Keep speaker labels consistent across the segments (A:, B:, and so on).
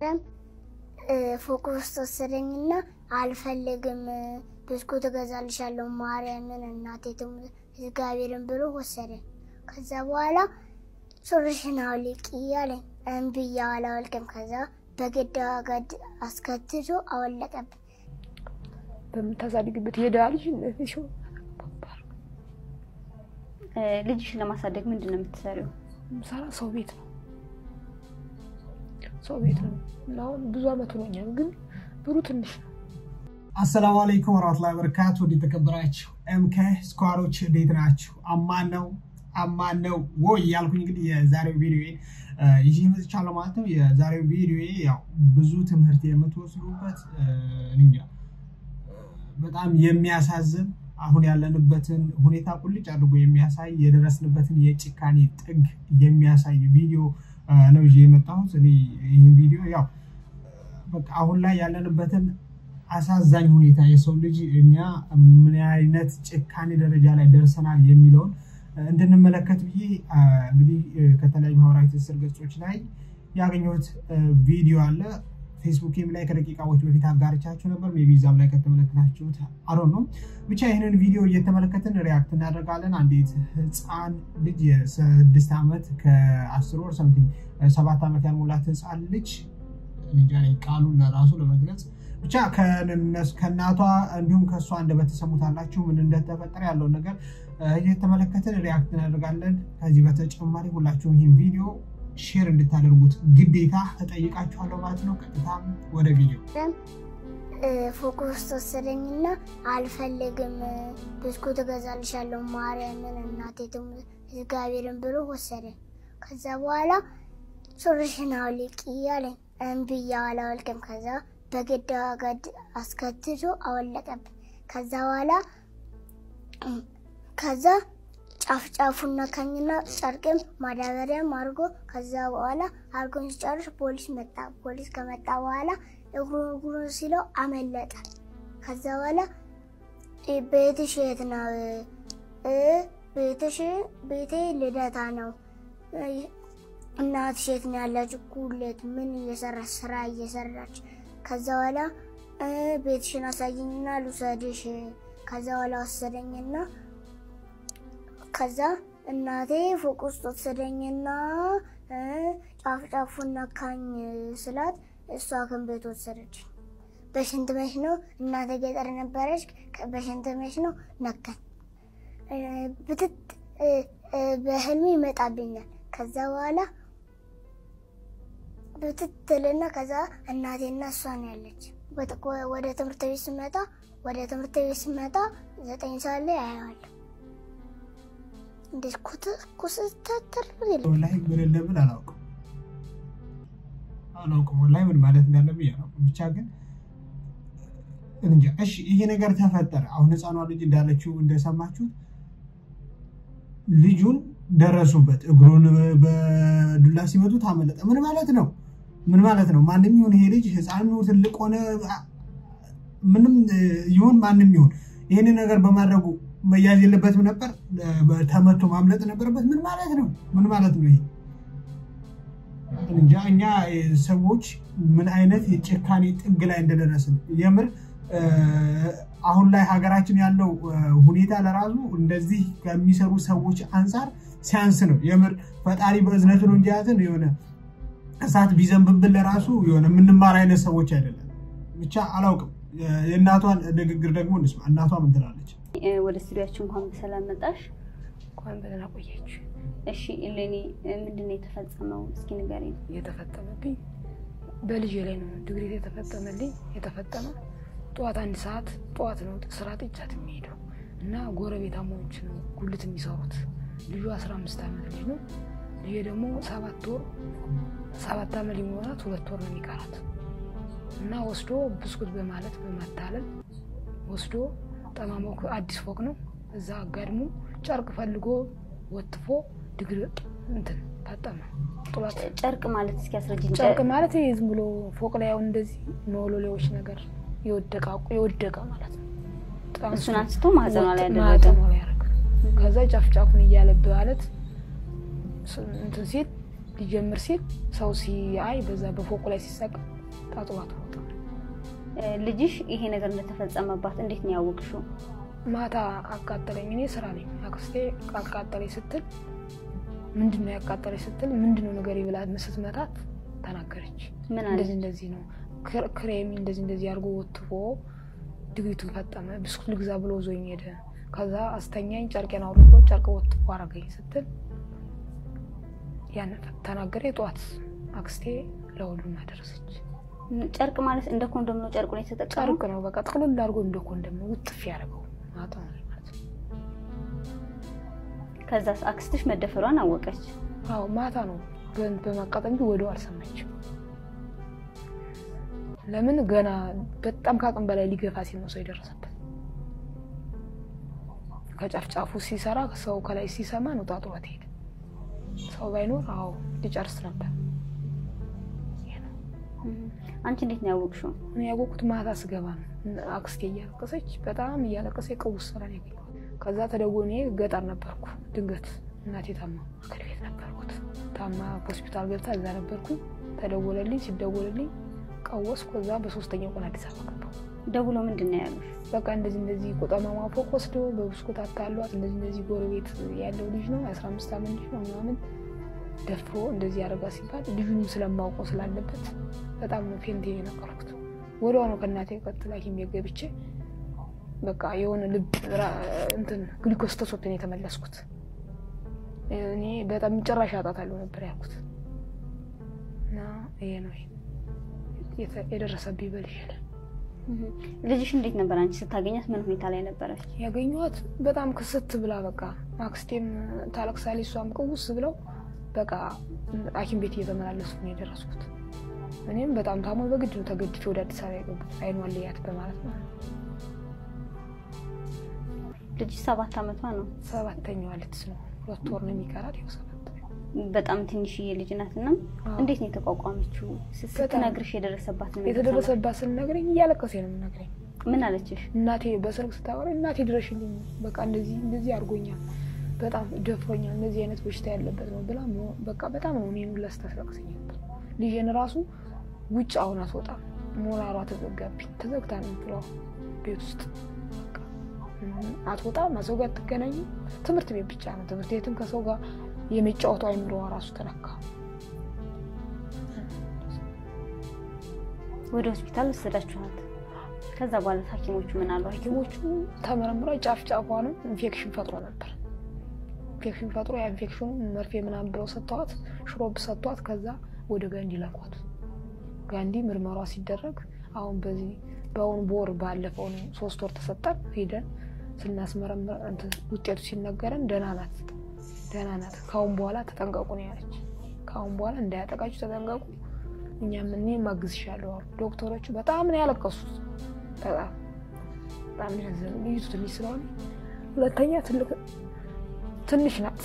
A: ፎቅ ውስጥ ወሰደኝና አልፈልግም፣ ብስኩት እገዛልሻለሁ ማርያምን እናቴ ትሙት እግዚአብሔርን ብሎ ወሰደኝ። ከዛ በኋላ ሱሪሽን አውልቂ አለኝ። እምቢ አላወልቅም። ከዛ በግድ ገድ አስከትቶ አወለቀብኝ።
B: በምታሳድግበት የድሃ ልጅ እንደዚህ ሲሆን
C: ልጅሽን ለማሳደግ ምንድን ነው የምትሰሪው?
B: ምሰራ ሰው ቤት ነው ሰው ቤት ነው እና አሁን ብዙ አመት ሆኖኛል፣ ግን ብሩ ትንሽ ነው።
D: አሰላሙ አለይኩም ወራህመቱላሂ ወበረካቱ። ወደ ተከበራችሁ ኤምኬ ስኳሮች እንዴት ናችሁ? አማን ነው አማን ነው ወይ ያልኩኝ እንግዲህ የዛሬው ቪዲዮ ይዤ መጥቻለሁ ማለት ነው። የዛሬው ቪዲዮ ያው ብዙ ትምህርት የምትወስዱበት እንጃ በጣም የሚያሳዝን አሁን ያለንበትን ሁኔታ ቁልጭ አድርጎ የሚያሳይ የደረስንበትን የጭካኔ ጥግ የሚያሳይ ቪዲዮ ነው ይዤ የመጣሁት። እኔ ይህን ቪዲዮ ያው በቃ አሁን ላይ ያለንበትን አሳዛኝ ሁኔታ የሰው ልጅ እኛ ምን አይነት ጭካኔ ደረጃ ላይ ደርሰናል የሚለውን እንድንመለከት ብዬ እንግዲህ ከተለያዩ ማህበራዊ ትስስር ገጾች ላይ ያገኘሁት ቪዲዮ አለ። ፌስቡክም ላይ ከደቂቃዎች በፊት አጋርቻችሁ ነበር። ሜይ ቢ እዛም ላይ ከተመለከታችሁት አሮ ነው። ብቻ ይህንን ቪዲዮ እየተመለከትን ሪያክት እናደርጋለን። አንዲት ህፃን ልጅ የስድስት ዓመት ከአስር ወር ሰምቲንግ ሰባት ዓመት ያልሞላት ህፃን ልጅ እንጃ ቃሉን ለራሱ ለመግለጽ ብቻ ከእናቷ እንዲሁም ከእሷ እንደበተሰሙታላችሁ ምን እንደተፈጠረ ያለውን ነገር እየተመለከትን ሪያክት እናደርጋለን። ከዚህ በተጨማሪ ሁላችሁም ይህን ቪዲዮ ሼር እንድታደርጉት ግዴታ እጠይቃችኋለሁ ማለት ነው። ቀጥታ ወደ ቪዲዮ።
A: ፎቅ ውስጥ ወሰደኝና አልፈልግም፣ ብስኩት እገዛልሻለሁ ማርያምን እናቴ ትሙት እግዚአብሔርን ብሎ ወሰደኝ። ከዛ በኋላ ሱሪሽን አውልቂ አለኝ። እምቢ አላወልቅም። ከዛ በግድ ገድ አስከትቶ አወለቀብኝ። ከዛ በኋላ ከዛ ጫፍ ጫፉን ነካኝና ጨርቅም ማዳበሪያም አድርጎ ከዛ በኋላ አድርጎን ሲጨርስ ፖሊስ መጣ። ፖሊስ ከመጣ በኋላ እግሩን እግሩን ሲለው አመለጠ። ከዛ በኋላ ቤትሽ የት ነው? ቤትሽ ቤቴ ልደታ ነው። እናትሽ የት ነው ያለችው? ጉሌት ምን እየሰራች ስራ እየሰራች ከዛ በኋላ ቤትሽን አሳየኝና ልውሰድሽ። ከዛ በኋላ ወሰደኝና ከዛ እናቴ ፎቅ ውስጥ ወሰደኝና ጫፍ ጫፉን ነካኝ ስላት እሷ ግን ቤት ወሰደች። በሽንት መሽ ነው እናቴ ገጠር ነበረች። በሽንት መሽ ነው ነካኝ። ብትት በህልሜ ይመጣብኛል። ከዛ በኋላ ብትትልና ከዛ እናቴና እሷ ነው ያለች። ወደ ትምህርት ቤት ስመጣ ወደ ትምህርት ቤት ስመጣ ዘጠኝ ሰዓት ላይ አየዋለሁ። እንዴት ኩስተትር
D: ወላሂ ምን እንደምን አላውቅም አላውቅም ወላሂ ምን ማለት እንዳለብኝ አላውቅም። ብቻ ግን እንጃ። እሺ ይሄ ነገር ተፈጠረ። አሁን ህፃኗ ልጅ እንዳለችው እንደሰማችሁት ልጁን ደረሱበት። እግሩን በዱላ ሲመቱት አመለጠ። ምን ማለት ነው? ምን ማለት ነው? ማንም ይሁን ይሄ ልጅ ህፃን ትልቅ ሆነ ምንም ይሁን ማንም ይሁን ይህንን ነገር በማድረጉ መያዝ የለበትም ነበር። ተመቶ ማምለጥ ነበረበት። ምን ማለት ነው? ምን ማለት ነው ይሄ? እንጃ እኛ ሰዎች ምን አይነት የጭካኔ ጥግ ላይ እንደደረስን የምር አሁን ላይ ሀገራችን ያለው ሁኔታ ለራሱ እንደዚህ ከሚሰሩ ሰዎች አንጻር ሲያንስ ነው። የምር ፈጣሪ በእዝነቱ ነው እንጂ ያዘን የሆነ እሳት ቢዘንብብን ለራሱ የሆነ የምንማር አይነት ሰዎች አይደለም። ብቻ አላውቅም። የእናቷን ንግግር ደግሞ እንስማ። እናቷ ምን ትላለች?
C: ወደ ስቱዲያችን እንኳን በሰላም መጣሽ።
B: እንኳን በደህና ቆያችሁ።
C: እሺ እሌኒ፣ ምንድን ነው የተፈጸመው? እስኪ ንገሪኝ።
B: የተፈጸመብኝ በልጄ ላይ ነው። ድግሪ የተፈጸመልኝ የተፈጸመ ጠዋት አንድ ሰዓት ጠዋት ነው ስራ ጥቻት የሚሄደው እና ጎረቤታሞች ነው ጉልት የሚሰሩት። ልጁ አስራ አምስት ዓመት ልጅ ነው። ልጄ ደግሞ ሰባት ወር ሰባት ዓመት ሊሞላት ሁለት ወር ነው የሚቀራት እና ወስዶ ብስኩት በማለት በማታለል ወስዶ ጠማማው አዲስ ፎቅ ነው እዛ አጋድሞ ጨርቅ ፈልጎ ወጥፎ ድግር እንትን ታጠመ ጥሏት።
C: ጨርቅ ማለት እስኪ አስረጅኝ።
B: ጨርቅ ማለት ይሄ ዝም ብሎ ፎቅ ላይ አሁን እንደዚህ መወሎሌዎች ነገር የወደቀ የወደቀ ማለት ነው።
C: እሱን አንስቶ ማህፀኗ ላይ ያደረገ
B: ማህፀኗ ላይ ያደረገ ከዛ ጫፍ ጫፉን እያለብ ማለት እንትን ሲል ሊጀምር ሲል ሰው ሲያይ በዛ በፎቁ ላይ ሲሰቀል ጣጥሏት ወጣ።
C: እ፣ ልጅሽ ይሄ ነገር እንደተፈጸመባት እንዴት ነው ያወቅሽው?
B: ማታ አቃጠለኝ። እኔ ስራ ነኝ። አክስቴ አቃጠለኝ ስትል ምንድን ነው ያቃጠለኝ ስትል ምንድን ነው ነገር ብላ ስትመታት ተናገረች።
C: ምን አለች?
B: እንደዚህ እንደዚህ ነው ክር- ክሬሚ እንደዚህ እንደዚህ አድርጎ ወትፎ ድግሪቱን ፈጠመ። ብስኩት ልግዛ ብሎ ዞኝ ሄደ። ከዛ አስተኛኝ፣ ጨርቄን አውልቆ ጨርቅ ወትፎ አረገኝ ስትል ያን ተናገረ። ጠዋት አክስቴ ለሁሉም አደረሰች።
C: ጨርቅ ማለት እንደ ኮንዶም ነው ጨርቁን የተጠቀመው?
B: ጨርቅ ነው በቃ ጥቅልል አድርጎ እንደ ኮንደም ነው ውጥፍ ያደረገው ማታ ማለት ነው።
C: ከዛ አክስትሽ መደፈሯን አወቀች።
B: አዎ ማታ ነው በ- በማቃጠል እንጂ ወዲያው አልሰማችም። ለምን ገና በጣም ከአቅም በላይ ሊገፋ ሲል ነው ሰው የደረሰበት። ከጫፍ ጫፉ ሲሰራ ሰው ከላይ ሲሰማ ነው ጣጥሯት ሄደ። ሰው ባይኖር አዎ ሊጨርስ ነበር። ይሄ ነው።
C: አንቺ እንዴት ነው ያወቅሽው?
B: እኔ ያወቅሁት ማታ ስገባ ነው። አክስቴ እያለቀሰች በጣም እያለቀሰ ቅውስ ስራ ነው ያገኘኋት። ከዛ ተደውሎ እኔ ገጠር ነበርኩ። ድንገት እናቴ ታማ አገር ቤት ነበርኩት። ታማ ሆስፒታል ገብታ እዛ ነበርኩ። ተደወለልኝ። ሲደወልልኝ ቀወስኩ። ከዛ በሶስተኛው ቀን አዲስ አበባ ገባሁ።
C: ደውሎ ምንድን ነው ያሉሽ?
B: በቃ እንደዚህ እንደዚህ ቆጠማማ ፎቅ ወስዶ በብስኩት አታሏት እንደዚህ እንደዚህ ጎረቤት ያለው ልጅ ነው የአስራ አምስት ዓመት ልጅ ነው ምናምን ደፍሮ እንደዚህ ያደረጋ ሲባል ልጁንም ስለማውቀው ስላለበት በጣም ነው ፌንቴ የነቀርኩት። ወዲያው ነው ከእናቴ ቀጥላ ሐኪም ቤት ገብቼ በቃ የሆነ ልብ ራ- እንትን ግሊኮስ ተሰጥቶኝ ነው የተመለስኩት። እኔ በጣም ጭራሽ አጣታለሁ ነበር ያልኩት እና ይሄ ነው የተ- የደረሰብኝ በልጅ ላይ
C: ልጅሽ እንዴት ነበር? አንቺ ስታገኛት ምን ሁኔታ ላይ ነበረች?
B: ያገኘኋት በጣም ክስት ብላ በቃ አክስቴም ታለቅሳለች፣ እሷም ቅውስ ብለው በቃ ሐኪም ቤት እየተመላለሱ ነው የደረስኩት። እኔም በጣም ታሞ በግድ ነው ተገድቼ ወደ አዲስ አበባ የገቡት አይኗን ልያት በማለት ነው።
C: ልጅሽ ሰባት ዓመቷ ነው።
B: ሰባተኛዋ ልትስ ነው ሁለት ወር ነው የሚቀራት። ይኸው ሰባት
C: በጣም ትንሽዬ ልጅ ናት እና
B: አዎ።
C: እንዴት ነው የተቋቋመችው? ስ- ስትነግርሽ የደረሰባት ነው የተሰማሽ?
B: የተደረሰባት ስንነግረኝ እያለቀሴ ነው የምነግረኝ።
C: ምን አለችሽ?
B: እናቴ በስልክ ስታወራ እናቴ ድረሽልኝ፣ በቃ እንደዚህ እንደዚህ አድርጎኛል፣ በጣም ደፍሮኛል፣ እንደዚህ አይነት በሽታ ያለበት ነው ብላ ሞ- በቃ በጣም ነው እኔን ሁላ ስታስለቅሰኝ ነበር። ልጄን ራሱ ውጭ አሁን አትወጣም፣ ሞራሯ ተዘጋብኝ፣ ተዘግታ ነው የምትለው ቤት ውስጥ በቃ ምንም አትወጣም፣ ከሰው ጋር አትገናኝም። ትምህርት ቤት ብቻ ነው። ትምህርት ቤትም ከሰው ጋር የመጫወቱ አይምሮዋ ራሱ ተነካ።
C: ወደ ሆስፒታል ወሰዳችኋት። ከዛ በኋላ ሐኪሞቹ ምን አሉ?
B: ሐኪሞቹ ተመረምሮ ጫፍ ጫፏንም ኢንፌክሽን ፈጥሮ ነበር። ኢንፌክሽን ፈጥሮ ያ ኢንፌክሽኑ መርፌ ምናምን ብለው ሰጥተዋት ሽሮብ ሰጥቷት ከዛ ወደ ጋንዲ ላኳት። ጋንዲ ምርመሯ ሲደረግ አሁን በዚህ በአሁኑ በወር ባለፈው ነው ሶስት ወር ተሰጠን። ሄደን ስናስመረምር እንትን ውጤቱ ሲነገረን ደህና ናት ደህና ናት፣ ከአሁን በኋላ ተጠንቀቁ ነው ያለች። ከአሁን በኋላ እንዳያጠቃችሁ ተጠንቀቁ፣ እኛም እኔ ማግዝሻለሁ አሉ ዶክተሮቹ። በጣም ነው ያለቀሱት። በጣም በጣም ነው ያዘነው። ልዩቱ ትንሽ ስለሆነ ሁለተኛ ትልቅ ትንሽ ናት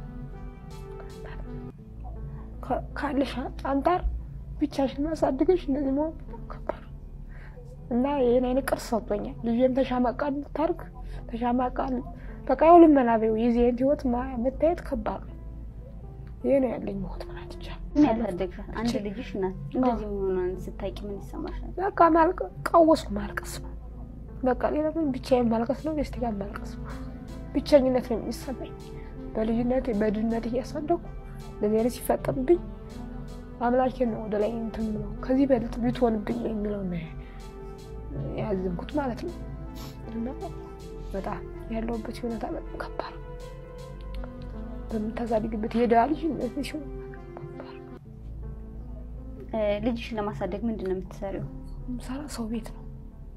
B: ከ- ካለሽ አንጻር ብቻሽን ማሳድገሽ እንደዚህ መሆን ከባድ ነው። እና ይህን አይነት ቅርስ ሰጥቶኛል። ልጅም ተሻማቃ እንድታርግ ተሻማቃ በቃ ያው ልመና በይው የዚህ አይነት ህይወት ማ- መታየት ከባድ ነው። ይህ ነው ያለኝ ህይወት ማለት ይቻላል።
C: ምን ያሳደግሻት? አንድ ልጅሽ ናት። እንደዚህ መሆኗን ስታውቂ ምን ይሰማሻል?
B: በቃ ማልቀ ቀወስኩ ማልቀስ ነው። በቃ ሌላ ምን ብቻዬን ማልቀስ ነው። ደስቲ ጋር ማልቀስ ነው። ብቸኝነት ነው የሚሰማኝ። በልጅነት በድህነት እያሳደኩ እንደዚህ አይነት ሲፈጠርብኝ አምላኬን ነው ወደ ላይ እንትን ብለው ከዚህ በልጥ ብትሆንብኝ የሚለው ነው ያዘንኩት ማለት ነው። እና በጣም ያለሁበት ሁኔታ በጣም ከባድ ነው። በምታሳድግበት የድሃ ልጅ እንደዚህ ሲሆን ከባድ ነው።
C: እ፣ ልጅሽን ለማሳደግ ምንድን ነው የምትሰሪው?
B: ምሰራ ሰው ቤት ነው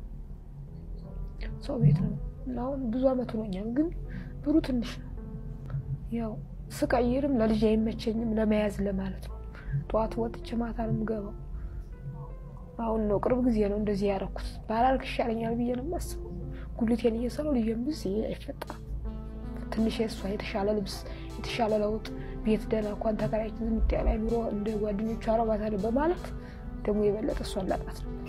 B: ሰው ቤት ነው እና አሁን ብዙ አመት ሆኖኛል፣ ግን ብሩ ትንሽ ነው። ያው ስቀይርም ለልጅ አይመቸኝም ለመያዝ ለማለት ነው። ጠዋት ወጥቼ ማታ ነው የምገባው። አሁን ነው ቅርብ ጊዜ ነው እንደዚህ ያደረኩት። ባላልክ ይሻለኛል ብዬ ነው የማስበው። ጉልቴን እየሰራው ልጄን ብዝ አይፈጠርም። ትንሽ የእሷ የተሻለ ልብስ የተሻለ ለውጥ ቤት ደህና እንኳን ተከራይቼ ዝም ያለ ኑሮ እንደ ጓደኞቹ አረባታለሁ በማለት ደግሞ የበለጠ እሷን ላጣት ነው።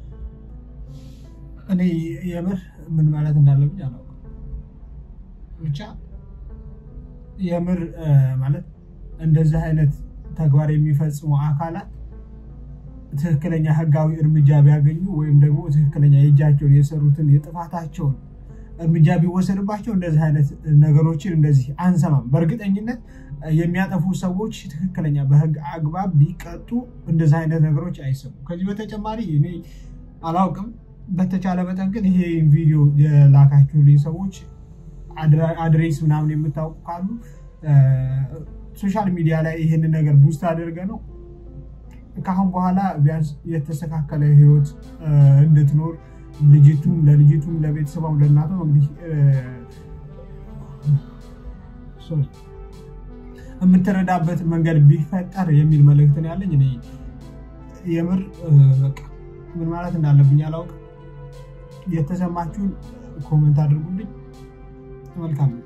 D: እኔ የምር ምን ማለት እንዳለብኝ አላውቅም። ብቻ የምር እ፣ ማለት እንደዚህ አይነት ተግባር የሚፈጽሙ አካላት ትክክለኛ ህጋዊ እርምጃ ቢያገኙ ወይም ደግሞ ትክክለኛ የእጃቸውን የሰሩትን የጥፋታቸውን እርምጃ ቢወሰድባቸው እንደዚህ አይነት ነገሮችን እንደዚህ አንሰማም። በእርግጠኝነት የሚያጠፉ ሰዎች ትክክለኛ በህግ አግባብ ቢቀጡ እንደዚህ አይነት ነገሮች አይሰሙም። ከዚህ በተጨማሪ እኔ አላውቅም። በተቻለ መጠን ግን ይሄ ቪዲዮ የላካችሁልኝ ሰዎች አድሬስ ምናምን የምታውቁ ካሉ ሶሻል ሚዲያ ላይ ይህንን ነገር ቡስት አድርገ ነው ከአሁን በኋላ ቢያንስ የተስተካከለ ህይወት እንድትኖር ልጅቱም ለልጅቱም ለቤተሰቧም ለእናቷም እንግዲህ የምትረዳበት መንገድ ቢፈጠር የሚል መልእክት ነው ያለኝ። እኔ የምር በቃ ምን ማለት እንዳለብኝ አላውቅም። የተሰማችሁን ኮመንት አድርጉልኝ። መልካም ነው።